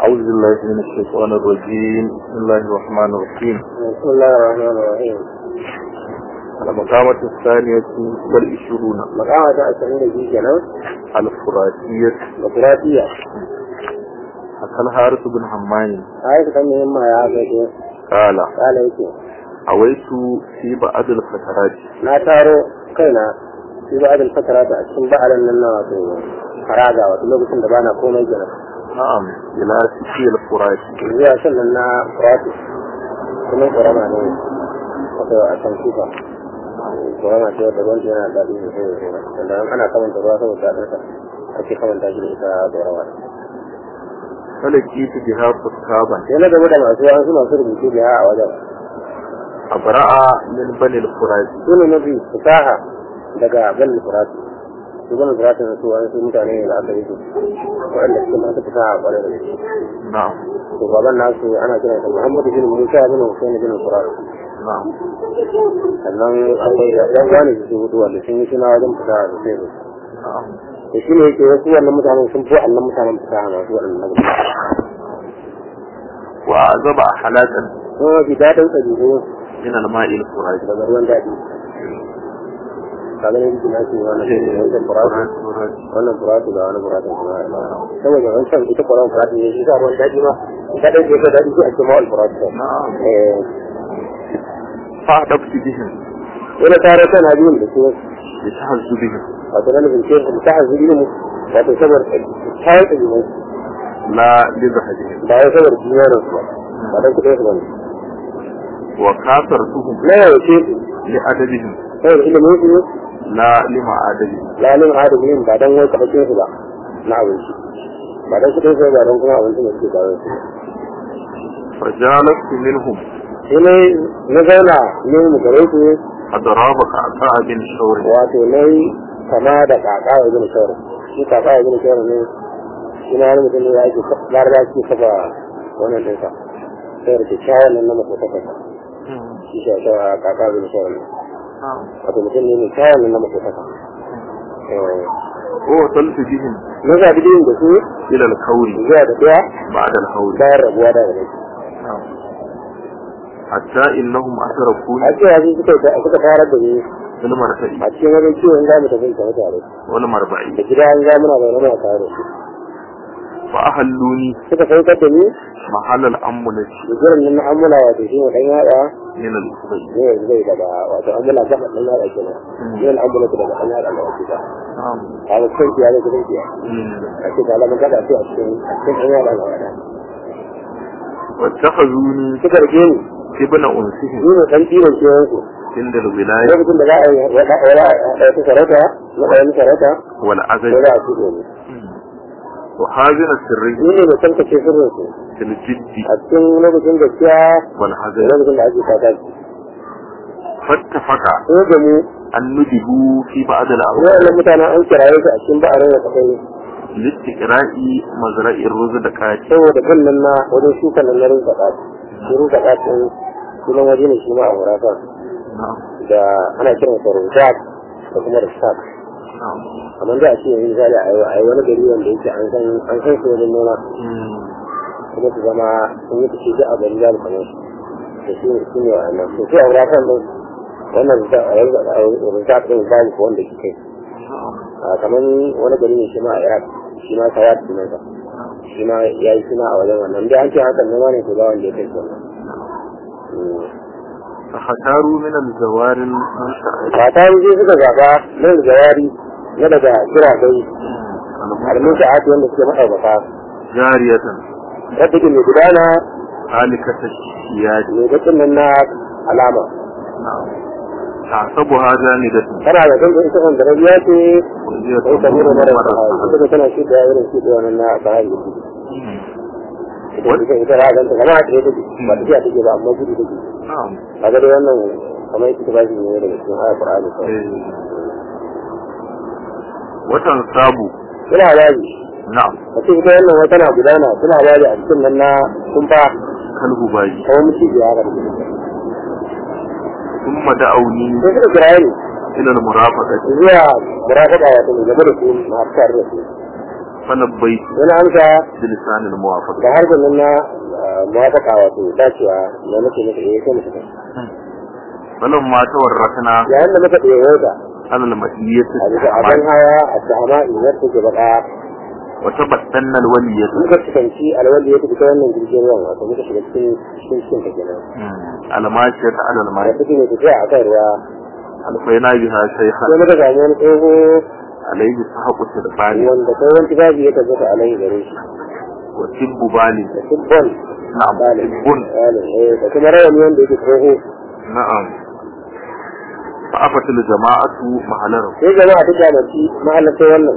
أعوذ بالله من الشيطان الرجيم بسم الله الرحمن الرحيم بسم الله الرحمن الرحيم المقامة الثانية والعشرون مقامة أسعين دي كنا الفراتية بطراتية حكى الحارث بن حمان هاي كان مهمة يا أخي قال قال يكي أويت في بعض الفترات na taro kaina shi ba adal fatara da cikin ba'alan nan na wato faraga wato lokacin da bana komai gina نعم إلى سكي الفرات zuwa shan nan na furatu kuma ƙorama ne wato a kan kifa ƙorama ce wadda wanda yana da daɗi sosai da sosai wanda ana kamanta ruwa saboda daɗinsa ake kamanta shi da ita ƙorama فلقيت بها فسكابا sai na gaba da masu wasu masu rubutu da a wajen أبرأ من بني الفرات su ne mafi fasaha daga ban furatu su ban furatu na su wani su mutane ne da aka yi su waɗanda suke masu fasaha a ƙwarar da gaske نعم to baban nasu ana kiran sa Muhammad bin Musa bin Hussein bin Furat نعم sannan akwai da ɗan wani su hudu wanda sun yi suna wajen fasaha da sai نعم da shi ne yake wasu wannan mutanen sun fi wannan mutanen fasaha masu waɗannan وأعزب حلاتا kuma mafi daɗin ɗabi'u من الماء الفرات daga ruwan daɗi kaga ne yake nashi wannan wannan furatu wannan furatu da wani furatu kuma saboda wancan ita kwaron furatu ne shi sa ruwan daɗi ma ita ɗan ke daɗi sai a ce ma'al furatu نعم eh فأحدثت بهم wani tare tana biyun da su لتحز بهم wato na nufin ce su ta hazu ilimi wato saboda kayan ɗabi'u لا لزهدهم ba wai saboda duniyarin su ba ba don kuɗin su ba ne وكاثرتهم na yaushe su لأدبهم saboda ilimin su لا لمعادبهم lalin adamin ba don wai kaɓakin su ba na abinci ba don kuɗin su ba don kuma abincin da suke kawo su فجالست منهم sai ne na zauna ne mu gare su أضراب قعقاع بن شور wato na yi kama da kaka ya gina shawar shi kaka ya gina shawar ne shi na wani mutum ne ya ake laraba ke kafa wannan ɗinsa sai da kyakkyawan nan na makotakarsa shi shi a kaka ya gina shawar ne wato mutum ne mai kyawun nan na makotaka ووصلت بهم na zaɓi yin da su إلى الكون zuwa da ɗaya بعد الهول bayan rabuwa da gare حتى إنهم أتركوني a cewa su suka suka fara da ni في المرتئ a cikin wajen ciwon za mu tafi tare tare والمربع da gida an ga muna zaune muna tare da su فأهلوني suka saukar da ni محل الأمنة da jiran nan na amula wato shi ne ɗan yaɗa من الأخرى ne yanzu zai daga wato amula gaba ɗan yaɗa kenan yin amula daga ɗan yaɗa da wasu ba نعم a wasu kan kiyaye da kan kiyaye مم. a ce ga alamun gaba ce a cikin a cikin ɗan yaɗa da waɗa واتخذوني suka rike ni ابن أنسهم ni ne ɗan ɗiban kewansu عند الولاية lokacin da za a yi wata sarauta na ɗayan sarauta والعزل ko za a tuɗe ne وحازن السرية ni ne mai tantace sirrinsu في الجد a cikin lokacin gaskiya da والحزن lokacin da ake fata shi فاتفق ko da mu أن ندبوا في بعض الأوقات waɗannan mutanen an kiraye su a cikin ba'arin da kasai لاستقراء مزرعة الرز دكات saboda kan nan na wajen shuka nan na rinka ɗaci shi rinka ɗacin sunan waje ne shi ma a wurata نعم da ana kiran sa rinjak da kuma rishak نعم amma da a ce yanzu misali a yi a yi wani gari wanda yake an san an san su wajen noma مم. kuma su zama sun yi fice duk a gari za mu kamar su da shi ne shi ne wa'annan to sai a wuratan nan wannan rinjak ɗin babu ko wanda ke kai نعم a kamar wani gari ne shi ma a iraq shi ma sawat sunansa shi ma ya yi suna a wajen wannan dai an ce hakan noma ne to ba wanda ya kai shi wannan فاختاروا من الزوار المنشأة ba ta yi sai suka zaba nan da jawari na daga kira dai harmin sa'ati wanda suke ma'aikata جارية wadda ke mai gudana هالكة الشياد mai bakin nan na alama نعم تعصبها جامدة tana da kan ita kan da rabiya ce وهي sai ta تمر mura mara مرة sahari ita tana shi da irin shi da wannan na sahari da shi ita ita ita ra ganta kamar a tsaye take ba tafiya take ba amma gudu take نعم kaga dai wannan kamar ita ba shi ne daga cikin ayat Qur'ani kawai إيه. وتنصاب ina baji نعم a cikin ita wannan wata na gudana suna baji a cikin nan na kumfa كالهباج kamar mutum ya haka da shi ثم دعوني sai suka kira ni إلى المرافقة zuwa murafaka wato mai gaba da su masu tare da su فلبيت wani amsa بلسان الموافقة da harshen nan na muwafaka wato dacewa na nake maka eh sai mutum فلما تورثنا yayin da muka ɗaya da على المسيئية a bisa abin hawa a sahama inar take baka وتبتن الولية muka cikanci alwali ya tafi ta wannan jirgin ruwan wato muka shiga cikin cikin cikin ta kenan الماشية على da الماء take mai tafiya a kan ruwa ألقينا بها شيخا sai muka samu wani tsoho عليه سحق السربان wanda tsohon tibabi ya tabbata a lai gare shi وسب بالي da sibbon نعم balin سب balin eh da kuma rawani wanda yake tsoho نعم فأفت الجماعة محلره sai jama'a ta kyamaci mahalarta wannan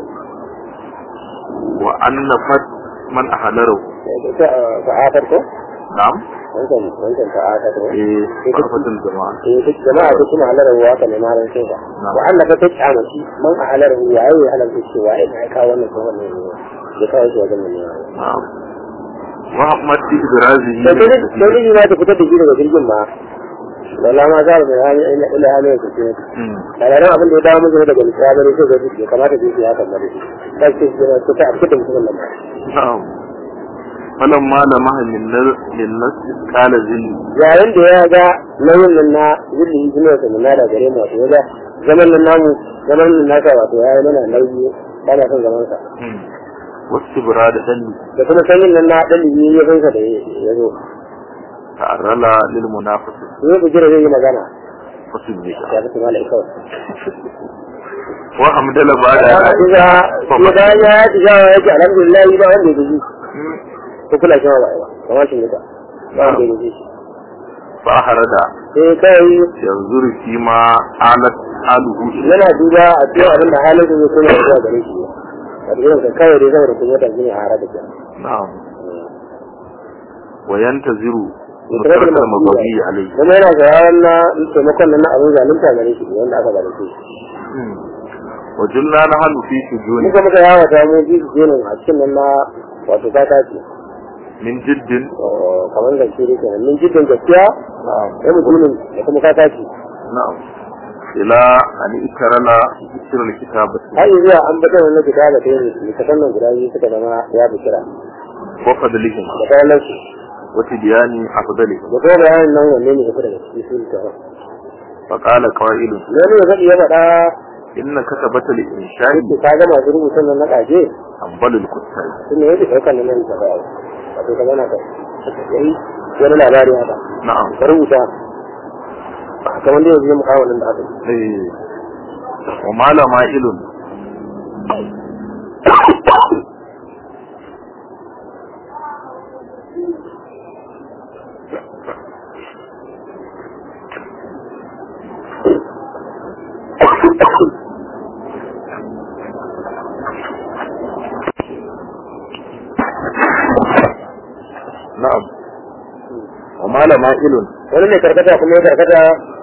وأنفت من أحلره fa'atar ko نعم wancan wancan fa'atar ko إيه فأفت الجماعة eh duk jama'a ta kuma halar ruwa ka ne mahalar sai ka wa Allah ka ta kyamaci man a halar ruwa yayi halar da cewa ai na kawo wannan ko wannan ne ya kawo shi wajen ne نعم وأحمد في إبرازه sai sai ne ma ta fitar da shi daga jirgin ma lalla ma za mu hali ila ila hali ku ce مم. daga nan abin da ya dawo musu daga misali sai ga ya kamata su yi haka bare sai ce su ta a cikin mutum nan نعم فلما لمح للنس للنس قال ذل yayin da ya ga nauyin nan na zulli ne sa na da gare mu wato ya ga zaman nan namu zaman nan naka wato ya yi mana nauyi ba na son zaman sa واستبراد دل da kuma sanin nan na dalili ya gansa da ya zo تعرل للمنافسة ne ku jira zai yi magana فسبك ya fi mala kawai وحمد بعد ya ga ya ga ya ji ya ji alhamdulillah ba wanda ya ji ko kula shi ba ba kamar shi ne ba ba wanda ya ji فأحرد sai kai ينظر فيما آلت حاله إليه yana duba a cikin abin da halin da zai kuma zuwa gare shi a cikin ka kawai dai saboda kuma ta gini a hara da kyan نعم وينتظر مترك المضي عليه kuma yana sauraron na taimakon nan na abin zalunta gare shi ne wanda aka zalunce shi مم. وجلنا نحن في سجون muka muka yawa ta mu ji jinin a cikin nan na wato ta tace من جد kamar da shi ne kenan min jiddin gaskiya نعم ya mutumin da kuma ta tace نعم إلى أن إكرنا ذكر الكتابة har yi zuwa an bata wannan gida da kai ne ka sannan guda biyu suka zama ya bi kira وفضلهم da kayan su وتبيان أفضلهم da kuma bayanin nan wanne ne ya fi daga cikin su ta فقال قائل ne ne ya faɗi ya faɗa إن كتبة الإنشاء yake ka ga masu rubutun nan na ƙaje أنبل الكتاب sun ne yake ɗaukar nan ta ba wato ka zana ka yayi wani labari haka نعم ka rubuta kamar da yanzu mu kawo nan da aka yi إيه. ومال مائل نعم ومال مائل wani mai karkata kuma ya karkata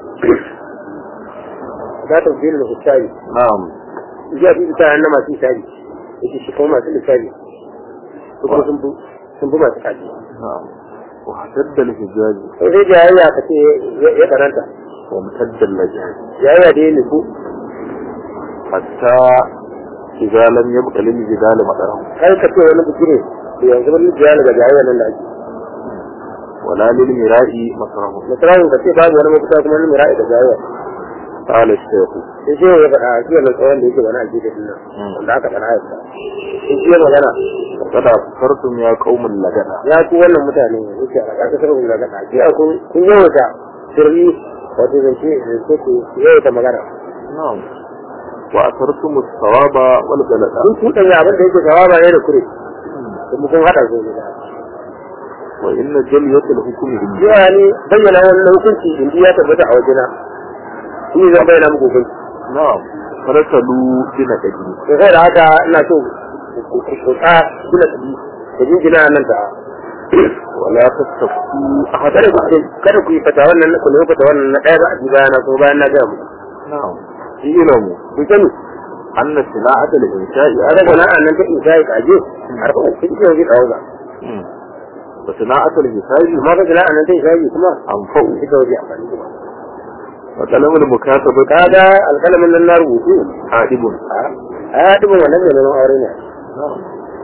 za ta fi da hisabi نعم ya fi ta na masu hisabi yake shi kuma masu hisabi su kuma sun fi sun fi masu kaji نعم وحسد الحجاج sai dai jayayya ka ce ya karanta وامتد اللجاج jayayya da ya nufu حتى إذا لم يبق للجدال مدره har ka ce wani biki ne da yanzu wani jayayya daga jayayya nan da ake ولا للمراء مصره misalin ka ce babu wani mafita kuma wani mira'i da jayayya قال الشيخ sai shi ya faɗa shi wannan tsawon da yake wani aljihar nan wanda aka faɗa yasa sai shi ya magana وقد أفكرتم يا قوم اللجنة ya ku wannan mutane yake a ƙasa sarfin da gaɗa shi kun kun yawaita sirri wato zance zance ku yawaita magana نعم وأثرتم الصواب والغلط kun tuɗa ya abin da yake shawaba ne da kure kuma kun haɗa su ne وإن جلية الحكم عندي yawa ne bayyana wannan hukunci in ya tabbata a wajena shi zan bayyana muku hukunci نعم فرسلوا بنقدي to sai da haka ina so ku kusa kula tabi da jinjina nan ta ولا تستفتوا أحد kada ku kada ku yi fata wannan ku ne fata wannan na ɗaya ba a ji bayana ko bayan na ga mu نعم اعلموا ku sani أن صناعة الإنشاء a ga na nan ta isa ya kaje har ko kun ji yanzu kawo ba مم. وصناعة الحساب amma ga na nan ta isa yi kuma أنفع ita waje amfani da وقلم المكاتبة kaga alƙalamin nan na rubutu حادب a ya dubin wannan mai neman aure ne نعم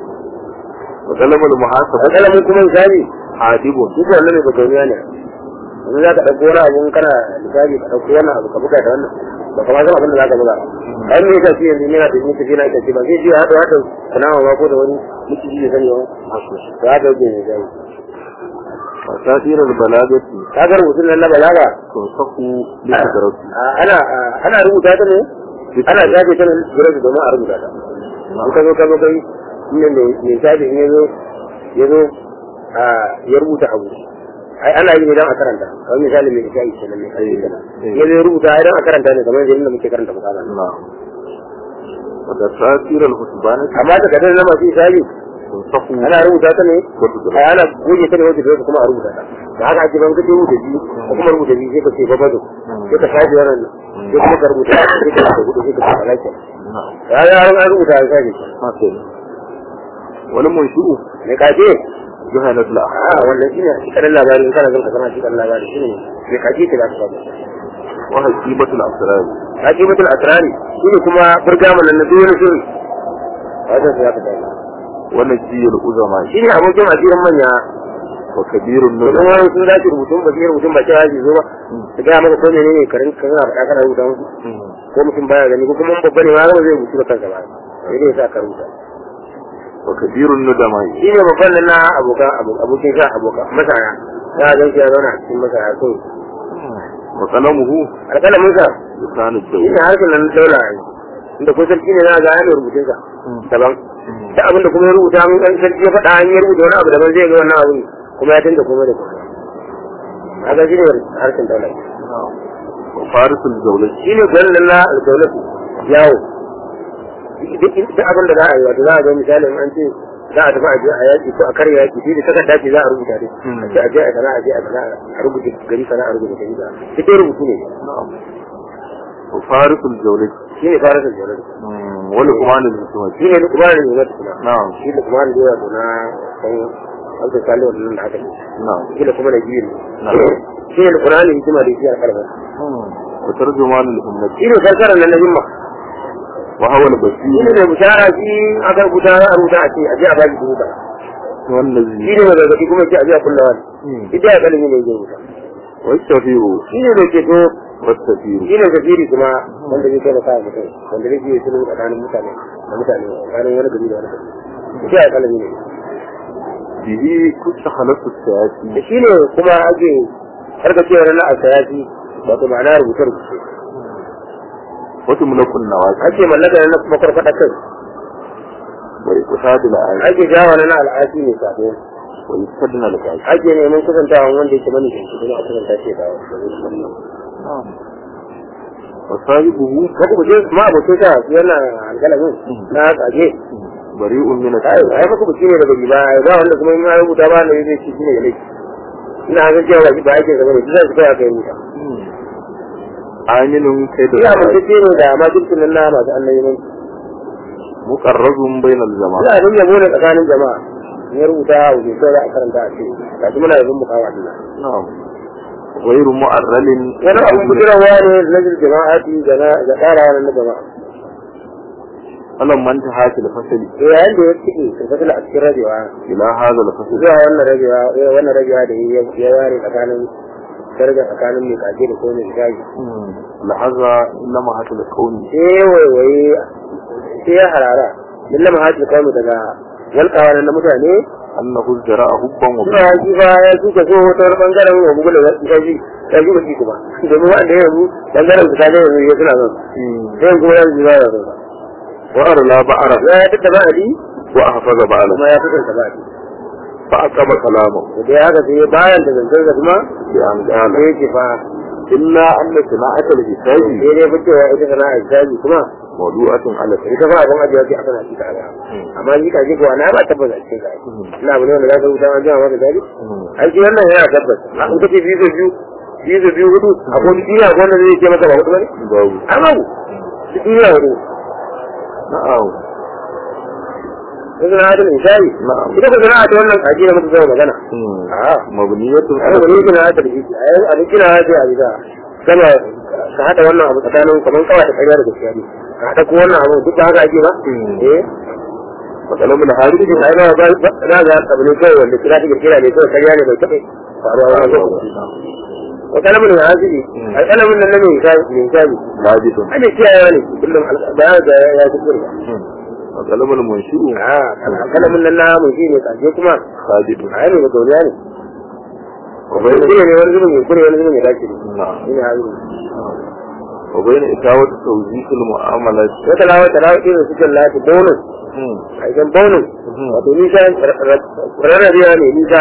وطلب المحاسبة alƙalamin kuma misali عادب duk wannan ne bagauniya ne yanzu za ka ɗauko wani abu in kana misali ka ɗauko wani abu ka buga da wannan ba kama san abin da za ka buga ai me yasa shi yanzu yana da mutu yana ita ce ba zai je hada hada sana'a ma ko da wani miciji da sani ba to haka yake ne zai وتأثير البلاغة ka ga rubutun nan na balaga تنسق بقدرته a- ana a- ana rubuta ta ne ana shafe ta ne gurin domin a rubuta ta in ka zo ka zo kai inda mai mai shafe in ya zo ya zo a ya rubuta abu ai ana yi ne don a karanta kamar misali mai shafi kenan mai shafi kenan ya zo ya rubuta ai don a karanta ne kamar yadda muke karanta misali نعم وتأثير الحسبان amma ta kadar na masu shafi تنسق ana rubuta ta ne بقدرته ai ana goge ta ne wajen da kuma a rubuta ta da haka ake ban kace rubuta biyu ko kuma rubuta biyu sai ka ce babado sai ka shafe wannan sai kuma ka rubuta sai ka rubuta hudu sai ka ce alaƙa نعم ya ya an rubuta an shafe هكذا والمنشؤ ne kaje جهنة الأحد a wannan shine kadan labari in kana son ka sana shi kadan labari shine ne kaje ta za ka samu وهجيبة الأسرار hakimatul asrari shine kuma burgama nan na duk wani sirri wajen su ya ka samu ونجي الأزماء shine abokin asirin manya وكبير domin النجم wani sun dace rubutun ba sai rubutun ba cewa zai zo ba su gaya maka ko menene karin ka kana faɗa kana rubuta musu ko mutum baya gani ko kuma babba ne ma zai zai rubutu da kansa ba sai dai ya sa ka rubuta وكبير الندماء shi ne babban nan na abokan abokin sha abokan masaya ya zan ya zauna a cikin masaya so وقلمه alƙalamin sa لسان shi الدولة ne harshen nan daula ne inda ko sarki ne na ga yana rubutun sa daban da abin da kuma ya rubuta mun kan sarki ya faɗa an yi rubuta wani abu daban zai ga wannan abin kuma ya canza komai da komai haka shi ne harshen daula وفارس الجولة shi ne gwanin nan na alƙaunatu yawo duk abin da za a yi wato za a ga misalin an ce za a tafi a je a yaƙi ko a karya yaƙi shi da takarda ce za a rubuta dai a ce a je a sana a je a sana a rubuta gari sana a rubuta gari sana duk dai rubutu ne نعم وفارس الجولة shi ne fara sajjalar ولقمان الحكمة shi ne lukumanin ne mata kuma نعم shi lukumanin da yawa na kan alta salihu wannan da haka ne نعم shi da kuma da biyu نعم. shi ne lukumanin hikima da shi a karfa وترجمان الأمة shi ne karkarar nan na himma وهو shi البشير ne mai bishara shi aka rubuta za a rubuta a ce a je a baki dubu kaza shi والنذير ne mai gargaɗi kuma ce a je a kulla wani ita ya kalin ne zai rubuta والشفيع shi ne mai ceto والسفير shi ne gajeri kuma wanda zai taimaka wa mutum wanda zai yi sulhu tsakanin mutane da mutane tsakanin wani gari da wani gari ita ya kalin ne به تستخلص السياسي da shi ne kuma ake harkacewa na asayasi wato ma'ana rubuce-rubuce وتملك النواسي ake mallaka na kuma farfaɗa kai وإقصاد الآية ake jawa na al'asi ne sabo ويستدنى الآية ake neman kusantawa wanda yake mani da shi kuma a kusanta shi da wani نعم وصاحبه ko kuma je ma abokin sa yana alƙalamin na tsage بريء من ai السياسة ai maka buci ne daga riba ba wanda kuma in ya rubuta ba ne zai ci shine da laifi ina ga cewa ba ake zama ne zai kai aka yi rubuta آمن كيد ina الآية mutunci ne da ma dukkan nan na masu annabi mun مقرز بين الجماعة ina abin yabo ne tsakanin jama'a in ya rubuta a wuce sai za a karanta a ce ga shi muna yabon mukawa dinna نعم غير مؤرل wani abin bujirawa ne na jama'ati da na da tsara na jama'a فلما انتهت الفصل to yayin da ya cike tafasil a cikin rabewa إلى هذا الفصل zuwa wannan rabewa eh, wannan rabewa da ya ya ware tsakanin daraja tsakanin mai kaje da ko mai gaji لحظة إنما هات الكون sai waiwaye sai ya harara lalla ma hajji kawo daga walƙawa na mutane أنه ازدراء حبا suna وبغضا haji ba ya suka so ta wani bangaren wa google da ya ji ya ji baki kuma domin wanda ya yanzu bangaren su kaje yanzu ya suna son sai kuma ya ji ba ya son وأرلا بعرف ya ya tattaba ali وأحفظ بعلا kuma ya fitar ba ali فأقام كلامه da ya haka sai bayan da zancen sa kuma بأن قال sai ya ce fa إلا أن صناعة الحساب sai dai fi cewa ita sana'a hisabi kuma موضوعة على الحساب ita fa abin ajiya ce a sana cika ba amma ni kaje kuwa na ba tabbata a cikin ka ina abu ne wanda za ka rubuta ma jama'a maka dadi aiki wannan yana tabbata a in kace biyu da biyu biyu da biyu hudu a ko duniya ko wanda zai ce maka ba hudu bane باب amma ku duniya hudu نعم yanzu na hadin misali نعم ita ko sana'a ta wannan kaji da muka zama magana a مبنية ai على ba ni kina hada da shi ai abin kina hada a bisa sama ka hada wannan abu tsakanin kaman kawai da ƙarya da gaskiya ne ka hada ko wannan abu duk ba haka ake ba Mm. eh وقلم الحارث cikin ai ba ba za ga abu ne kawai wanda kira take kira ne kawai karya ne bai taɓa faruwa wani lokaci wa kalamin da hasili ai kalamin nan na mai misali misali ثابت ai mai kiyayewa ne kullum ba ya ga ya ci kurba وقلم المنشئ a kalamin nan na mun shi ne kaje kuma ثابت ai ne ga gauriya ne وبين kure ne wani zubin mai kure wani zubin mai dace ne نعم ina hazili وبين إتاوة توزيع المعاملات wata lawa ta lawa irin suke lati bonus a idan bonus wato nisa rarrabewa ne nisa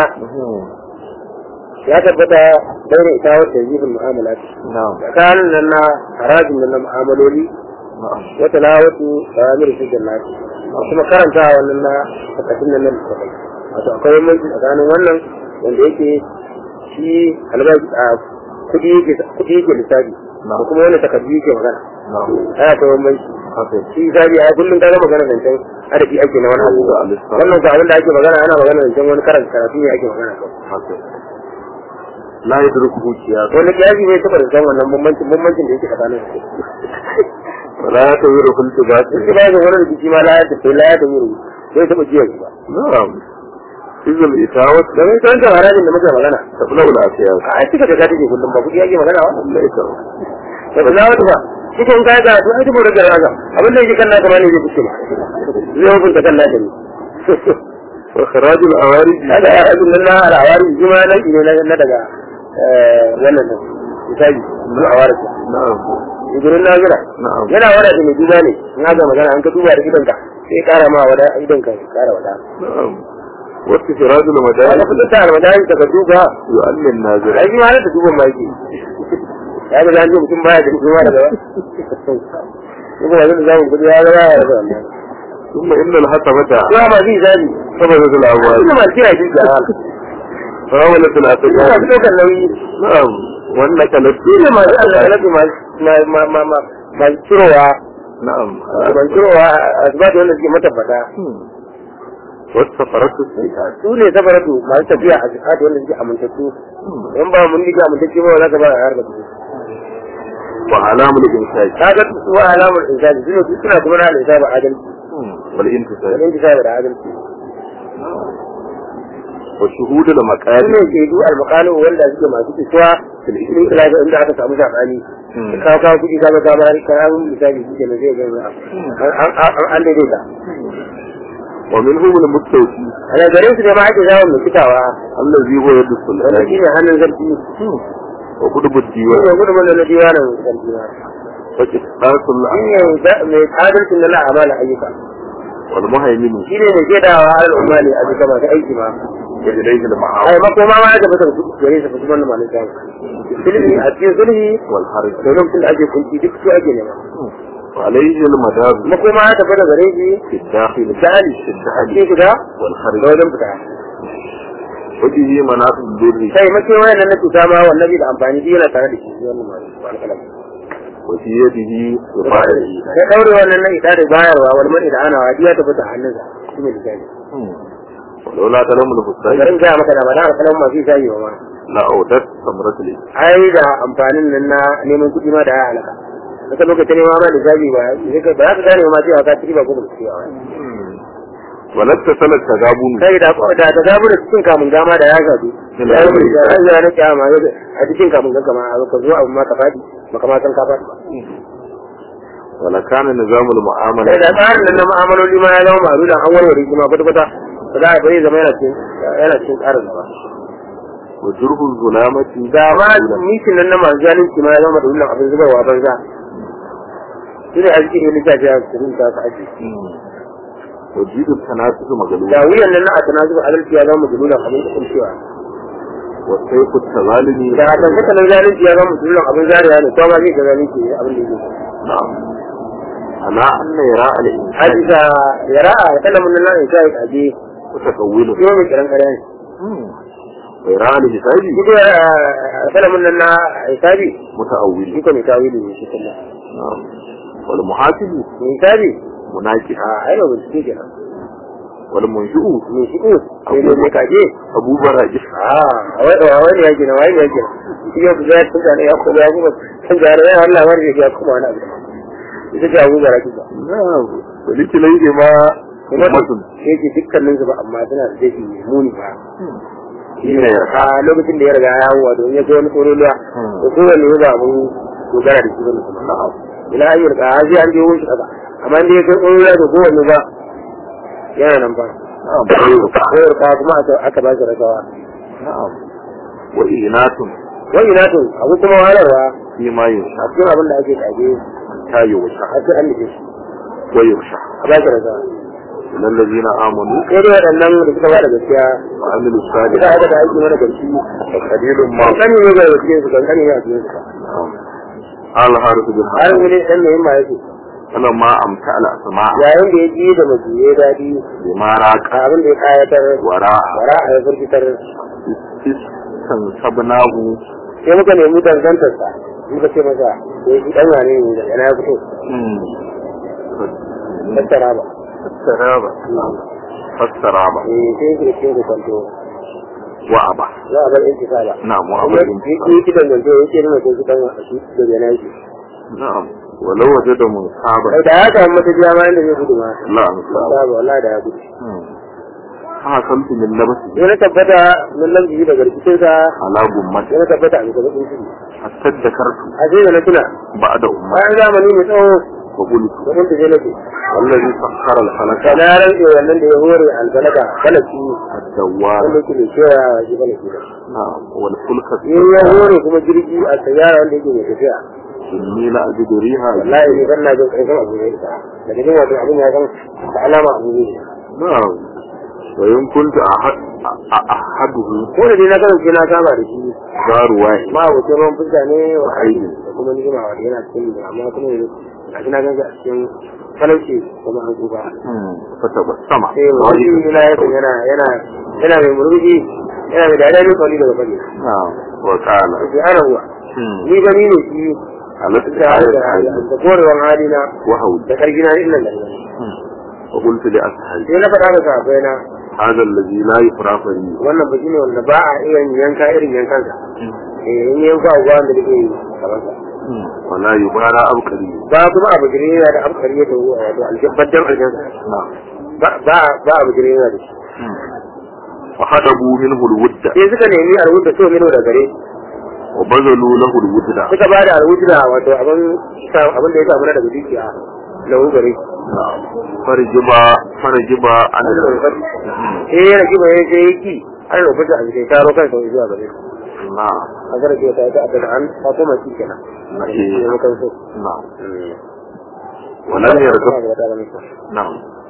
ya tabbata daure ita wata yibin mu'amala نعم tsakanin nan na harajin nan na mu'amaloli نعم wata lawatu da amir su jannati kuma karanta wannan na takatun nan nan da wato akwai mulki tsakanin wannan wanda yake shi albashi a kudi yake kudi yake lissafi da kuma wani takardu yake magana نعم ai akwai bambanci حسن shi zabi a kullum ta ga magana zancen adabi ake na wani abu wannan ko abin da ake magana ana magana zancen wani karanta karatu ne ake magana kan حسن لا يدركه سياق wani kiyasi bai taɓa da san wannan bambancin bambancin da yake tsakanin su ولا يعتبره التباس shi ba ga wani rikici ma la ya tafi la ya tafi rubu bai taɓa jiya ba نعم إذا الإتاوة domin ta wancan harajin da muke magana تبلغ الأسياس a ai cika da take kullum ba kuɗi ake magana wa ليس da kula wata ba cikin kaya ga to ai dubo da raga abin da yake kan naka ma ne zai fice ma zai hukunta kan naka ne وإخراج الأوارج kaga ya abin nan na al'awari shi ma nan ne na daga wannan din misali na awari نعم idan na gina نعم yana wada da mai duba ne na ga magana an ka duba da idonka sai kara ma wada idonka kara wada نعم واستخراج wanda المدارس fitar da almadani ta ka duba يؤمن الناظر ai shi ma da duban ma yake ya ga zan ji mutum baya da kuma daga kuma yanzu da zamu gudu ya ga ya da wannan ثم إن الحسبة kuma ma zai zabi ثبتت الأموال ina ma kira shi da hal فاولت ina الأتجار fi ɗaukar nauyi نعم والنكلت ina ma zai alƙalafi ma ma ma ma ma cirowa نعم ban cirowa a zuba da wanda suke matabbata والسفرات السيئات su ne sabaratu masu tafiya a jihad wanda suke amintattu in ba mun diga amintacce ba za ka ba a harba su وعلام الإنتاج ka ga su wa alamar insani su ne su suna kuma na alisa ba adalci والانتساب wani insani da adalci وشهود su المكارم ne ke du almakalu wanda suke masu isuwa filin ilaga inda aka samu sabani ka kawo kuɗi ka ga ka bayar ka yi misali shi ke na zai gani an daidaita ومنهم المستوفي a da gare su ne ma ake zawon mai fitawa الذي هو يد wanda shi السلطان ne hannun zarfi وقطب shi الديوان ne gudun wanda na diwanin zarfi ma وكتاب shi الأعمال ne mai adalcin na la'amala ayyuka والمهيمن shi ne mai shaidawa a al'umma ne a bisa masu aiki ma وإليه ai المعاون makoma ma ya tabbata su gare su fasuman da malin samu sulhi a cikin sulhi والحرج da lokacin da ake kunci duk su ake nema وعليه المدار makoma ya tabbata gare shi في الداخل misali في a الداخل cikin shiga da والخارج wajen fita وبه مناط الدر sai mace wayan nan na cuta ma wannan bi da amfani shi yana tare da shi wannan malin alƙalam وفي يده رفاعه ya daure wannan na ita da bayarwa wani mani da ana wadiya tabbata a hannunsa shi ne misali ولولا كلام الفستان garin gaya maka da ba da alƙalam masu shayi ba ma لا أودت ثمرة الإسلام ai da amfanin nan na neman kuɗi ma da ya halaka wata lokacin nema ma da zabi ba sai ka- ba za ka gane ma cewa ka ci ba ko ba ka ci ba ولا اتصل التغابن kai da da da zabu da cikin kamun gama da ya gado Ina ya da yi da an zara kyama a cikin kamun gama ma ka zo abu ma ka fadi baka ma san ka fadi ba ولا كان نظام المعاملة sai da tsarin nan na mu'amaloli ma ya zama ma'arudan an warware shi ma kwata-kwata ba za a bari zama yana cikin yana cikin tsarin ba وجره الظلامة da ma mishin nan na masu zalunci ma ya zama da wannan abin zubarwa banza shi ne a cikin littafi a cikin ta ka ake وجيد التناسق مغلوب da wuyan nan na a tana zuba adalci ya zama dululan abin da kuncewa والسيف التظالم da a tantaka nan zalunci ya zama dululan abin zariya ne kuma zai ga zalunci ne abin da yake نعم أنا أن يراء الإنسان hadisa ya ra'a ya kalla mun nan in sai kaje متكوله shi mai kiran kare ne ويراء الحساب shi da kalla mun nan na hisabi متأول shi ko mai tawili ne shi kullum نعم والمحاسب mai hisabi مناكح a ai ba bincike kenan والمنشؤ mai shi ko sai ne mai kaje أبو براجح a wai da wai ya gina wai ya gina shi ya kuza tun da ya kuma ya kuma tun da ya Allah wani ya kuma wani abu ita ce abu bara kisa نعم ولكليهما kuma Ummatun. sai ce dukkanin su ba amma suna da dafi mai muni ba shine ya a lokacin da ya riga ya hawa don ya ga wani koroliya Hmm. da kowanne ya ba mun dogara da shi bane kuma ila ayyar ka haji an je wurin shi kaza amma inda ya kai koroliya da kowanne ba yana nan ba na'am khairu koyar ka kuma aka- aka ba shi rakawa na'am wa inatun wani na to abu kuma wahalarwa fi ma yusha a cikin abin da ake kage ta yusha a sai an nufi shi wa yusha a ba shi rakawa lillazina amanu sai dai waɗannan da suka ba da gaskiya wa amilu suka salihati aka da aiki mana gaski wa qalilun ma kankani ne ga gaskiya su kankani ne a cikin su na'am al harith bin har harith wani ɗan mai ma yake falamma amta al asma yayin da ya ji da majiye daɗi bima raqa abin da ya kayatar wara wara a ya firgitar istan sabnahu sai muka nemi dangantarsa muka ce masa ya shi ɗan wane ne da yana ya fito tattara ba fastaraba fastaraba eh sai yake da cikin kwanto wa aba za a bar intikala na'am wa kuma aba ya ki dangance ya ce nuna sai shi ɗan a shi da yana shi na'am walau wajada musaba kai da ya samu mata jiya ma inda zai gudu ma la ansaba ba wallahi da ya gudu ha kamtu min labasi sai na tabbata mun lamji daga rikicinsa ala gummati sai na tabbata a bisa bakin ciki hatta dakartu a sai da na tuna ba'da ummati bayan zamani mai tsawo wa qultu da mun taje nake wallazi sakhkhara al falaka da na rantse wannan da ya hore albalaka balaki ad-dawwar wanda yake mai kewa shi balaki da na'am wal fulka in ya hore kuma jirgi a sayara wanda yake mai tafiya inni la ajidu riha wallahi ne ban na jin karfin abu ne da daga jin wato abin ya san da alama abu ne na'am wa in kuntu ahad ahaduhu ko da dai na kasance na saba da shi zaruwa ma abokin ruwan fuska ne wa aiki. da kuma nijima wanda yana cikin da amma kuma yanzu ga shi na gansa a cikin talauci kuma an tsufa fata ba sama sai wani na yakan yana yana yana mai murmushi yana mai dariya ne kwalli daga kwalli na'am wa qala sai ana ruwa ni gani ne shi alati da ayat da hali da korewan halina wa hawl da kargina din nan da nan wa qultu li ashabi sai na faɗa da sahabbai na hadha alladhi la yufrafu li wannan ba ne wanda ba a iya yanka irin yankansa eh in yanka a gwan da nake yi kamar sa wa la yubara abkari ba kuma abu jire yana da abu kariya da wato aljabbadan aljanna na'am ba ba ba abu jire yana da shi fa hadabu minhu alwudda sai suka nemi alwuda so mino da gare wa bazalu lahu alwudda suka ba da alwuda wato abin abin da ya samu na daga dukiya lahu gare na'am farjiba farjiba an sai ya rage ba ya je yaki an rubuta a cikin taro kan sau zuwa gare na'am a garke ta ta da an ta kuma shi kenan Eh. sai muka so na'am wa lam yarda na'am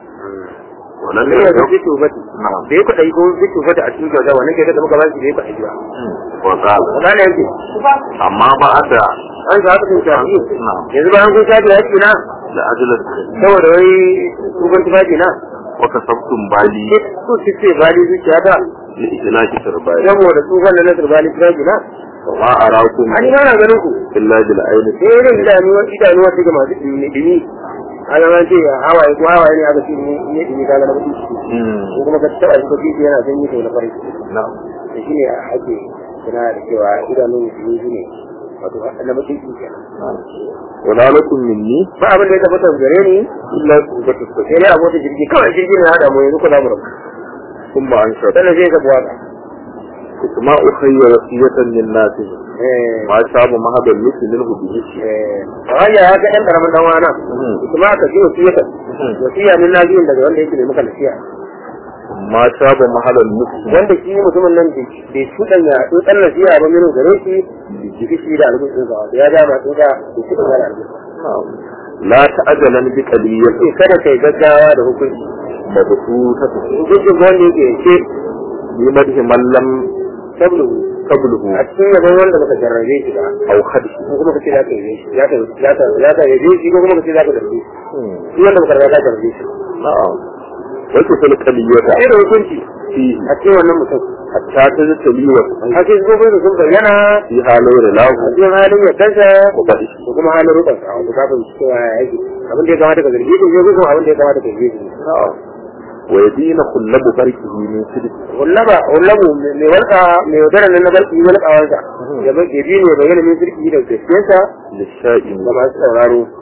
wa lam ne ya yarda ga tubati na'am da ya kwaɗa ko zai tubata a cikin kyauta wannan kyauta da muka ba shi da ya kwaɗa ba wa qala wala ne yake amma ba da an sa haka sun shafi na'am yanzu bayan kun shafi ya na da ajalar saboda wai kukan tufafi na wa kasabtum bali su su ce bali zuciya ta li ihlaki turbai saboda tsufan da na turbali tufafi na wa ma arakum an yi mana ganin ku illa bil ayni sai irin idanuwa idanuwa take masu dumi dumi a zama ce hawaye ko hawaye ne aka ce ne ne dumi ka ga na mutum ko kuma ka taɓa shi ko kishi yana sanyi to na farin na'am da shi ne ake suna da cewa idanun dumi shi ne wato na mutum kenan wala lakum minni ba abin da ya tabbata gare ni illa qubatu sai dai abota jirgi kawai jirgi ne hada mu yanzu kula mu rabu thumma anshar sannan zai ga buwaka ma ukhayya wasiyatan lin nas eh ma shabu mahadal nusi minhu bihi eh hanya ya ga ɗan ƙaramin dan wana kuma ka ji wasiyata wasiya min nabiyin daga wanda yake mai maka nasiya ma shabu mahadal nusi wanda shi mutumin nan bai shuɗan ya tsotsan nasiya ba minu gare shi jiki shi da albin ɗinsa wato ya dama tsotsa bai shuɗan ya da albin la ta'jalan bi qadiyati sai kada kai gaggawa da hukunci mabsuutati hukuncin wanda yake yake bi madhi man lam tablu qabluhu a cikin yabon wanda baka jarrabe shi ba aw khadhi ko kuma kace za ka yi shi za ka za ka za ka yi shi ko kuma kace za ka darbe shi shi wanda baka riga ka darbe shi na'am wa tusal qadiyata sai da hukunci fihi a cikin wannan mutum hatta taztali wa a cikin gobin da sun bayyana fi halu a lahu cikin halin ya kansa wa badi da kuma halin rukun sa wanda kafin cewa ya yake abin da ya kamata ka zargi shi ko kuma abin da ya kamata ka zargi shi wa yadina kullabu barkihi min sidq wallaba wallabu mai walka mai wadara nan na barki walkawansa ya bai ya bi ne bayyana min sirki da gaskiyarsa lisha'in da masu sauraro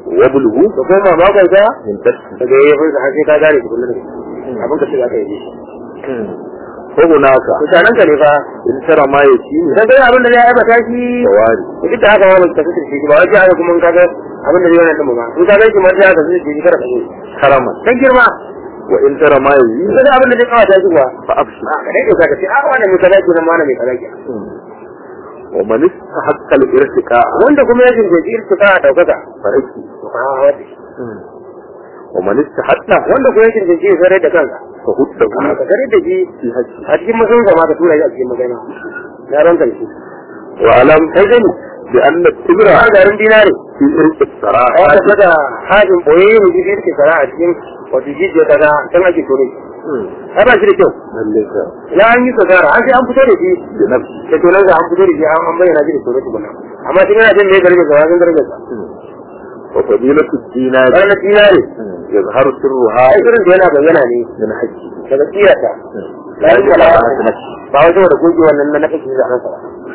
وابلغ da kuma makon sa من تشفي daga yayi furta har sai ka gane ku kullum abin ka ce aka yi shi فهناك mutanen ka ne fa إن ترى ما يتيم idan kai abin da zai aibata shi فواري duk da haka ma ba ka fitar shi ba wai haka kuma in kaga abin da zai yana din ba in ka gaishe ma sai ka fitar shi kada ka yi كرما dan girma وإن ترى ما in يزيد ka abin da zai kawata shi kuwa فأبشر a ka dai ka ce a wannan mai kaza kenan ma wannan mai kaza kenan ومن استحق الارتقاء wanda kuma ya jinjin irtika a daukaka فريكي to ka hawa da shi ومن استحق wanda kuma ya jinjin ya sarai da kanka فهده ka sarai da shi في حج a cikin masan zama ka tura shi a cikin magana na ran karshe وألم تجن بأن التبرع a garin dinare في إرق الصراحة a wata saka hajin boye ne ji irki sara a cikin wato jijiya kaza can ake tone shi ai ba shi da kyau لك ya an yi sasara an sai an fito da shi بنفسه da tonar da an fito da shi an an bayyana shi da tone tukuna amma shi yana jin ne garbe sa wajen garbe sa وفضيلة الدينار ranar dinare يظهر سرها ai irin da yana bayyana ne من حجه daga tsiyata لا la yi يجعل kala على نفسه ba wajen da goge wannan na nake da nan sa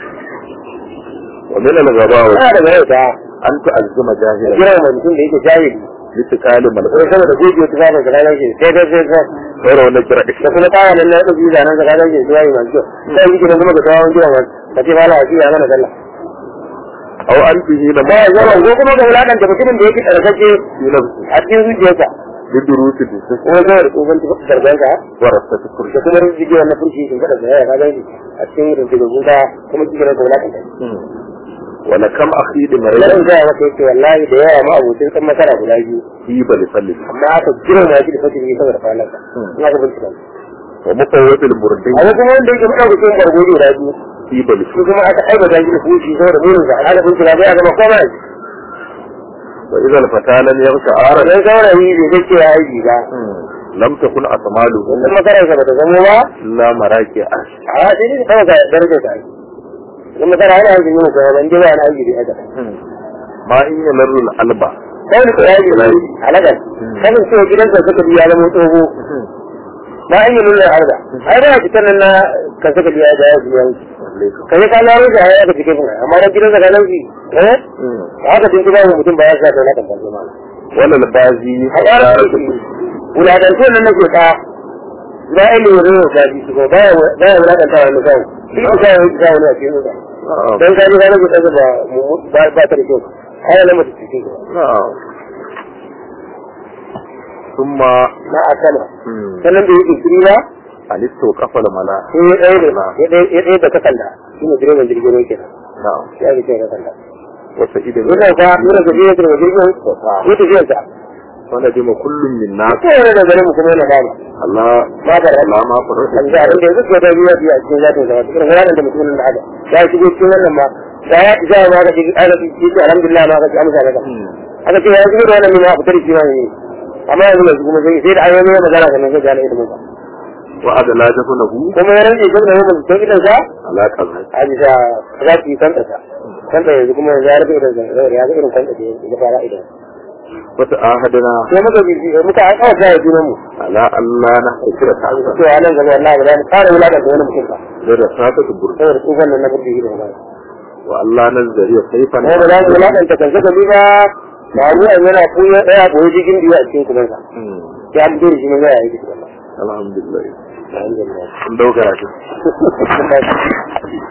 ومن الغباوة yana da yau da أن تعزم جاهلا kira mai mutum da yake jahili لتكال ko ملعون saboda goge wata zaba da ranar shi sai dai sai sai غير ونجر da kuma tsaya nan na yadda biyu zanen sa ranar shi sai yi masu kyau sai yi gidan kuma da tsawon gidan wasu ka ce mala a ya mana sallah أو أن به ba لما ya zama ko kuma ga wulaƙanta mutumin da yake tsarkake في نفسه a cikin zuciyarsa لدروس الدسوس kuma saboda tsohon zarganka ورثة da الكرشة kuma rinjige wannan furshi in kada zai ka gani a cikin rinjige guda kuma cikin da wulaƙanta ولكم أخيد Larin مريض gaya maka yake wallahi da yawa ma abokin kan masara guda biyu جيب لفلس amma aka jiran ma shi da fasiri ne saboda kwanan ina ka bincika ومقوة المردين amma kuma wanda yake faɗa kusurin bargo guda biyu جيب shi لفلس kuma aka aibata shi da fushi saboda munin sa aka bincika bai aka makoma shi وإذا الفتى لم يغش عارا sai saurayi bai zai ce ya aiki ba لم تكن أطماله wannan makararsa ba ta zamo ba إلا مراكي أش a sai dai kawai ka darajar ta aiki in makara yana aikin yin kuma ban jiba na aiki da haka ما إن يمر الألبا sai da kuraji halagar kanin cewa gidansa suka biya zama tsoho na an yi nuna arda ai ba fitar nan na ka suka biya da ya biya wuce ka yi kana wuce a yaka cikin kuma amma da gidansa ka lauki eh haka tun kuma mutum ba ya sa da na kan kalli ma ولا البازي a ƙarar wulaƙantar nan nake ta ba a ilimin rin da ji su ko ba ya wulaƙanta wani kawo duk da kawo ya wani a cikin wuta نعم don kaji ka nake ɗaga ba ba ta da kyau ai na mutu cikin نعم ثم na akama مم. sannan da yake kiri ba ألست وقف الملا sai ya ɗaya da ya ɗaya ya ɗaya da takalla shi ne direban jirgin ruwa kenan نعم ya ga cewa takalla وسعيد yana ka nuna ka je da jirgin ya tafiya ta وندم كل منا ko yana da gare mu kuma yana dama الله ma da لا ما فرح an ga abin da yanzu ko da biya biya cikin zatin sa cikin ranar da mutumin da haka ya shigo cikin wannan ma da ya ji ma ka ji aka ji ji alhamdulillah ma ka ji amsa daga aka ce ya shigo da wannan ma fitar shi ma ne amma yanzu mai kuma sai sai da ayoyi magana kan sai ga ilimin sa وعد لا دفنه kuma ya rage gaba da yawan cikin idan sa على كذا a bisa za ki kanta sa kanta yanzu kuma ya rufe idan sa ya ga irin kanta da ya fara idan وتعاهدنا sai muka bi muka an kawo kai junan mu على ألا نحكر تعالى to a nan gaba wallahi ba za mu fara wulaka da wani mutum ba لرسالة البرد saboda tsufan nan na burdi da wallahi وألا نزدري سيفا ne ba za mu wulakanta kan saka bi ba ba mu an yana kuya daya boye cikin biyu a cikin kuma sa مم. ya mu dole shi ne ya yi shi الحمد لله alhamdulillah sun dauka shi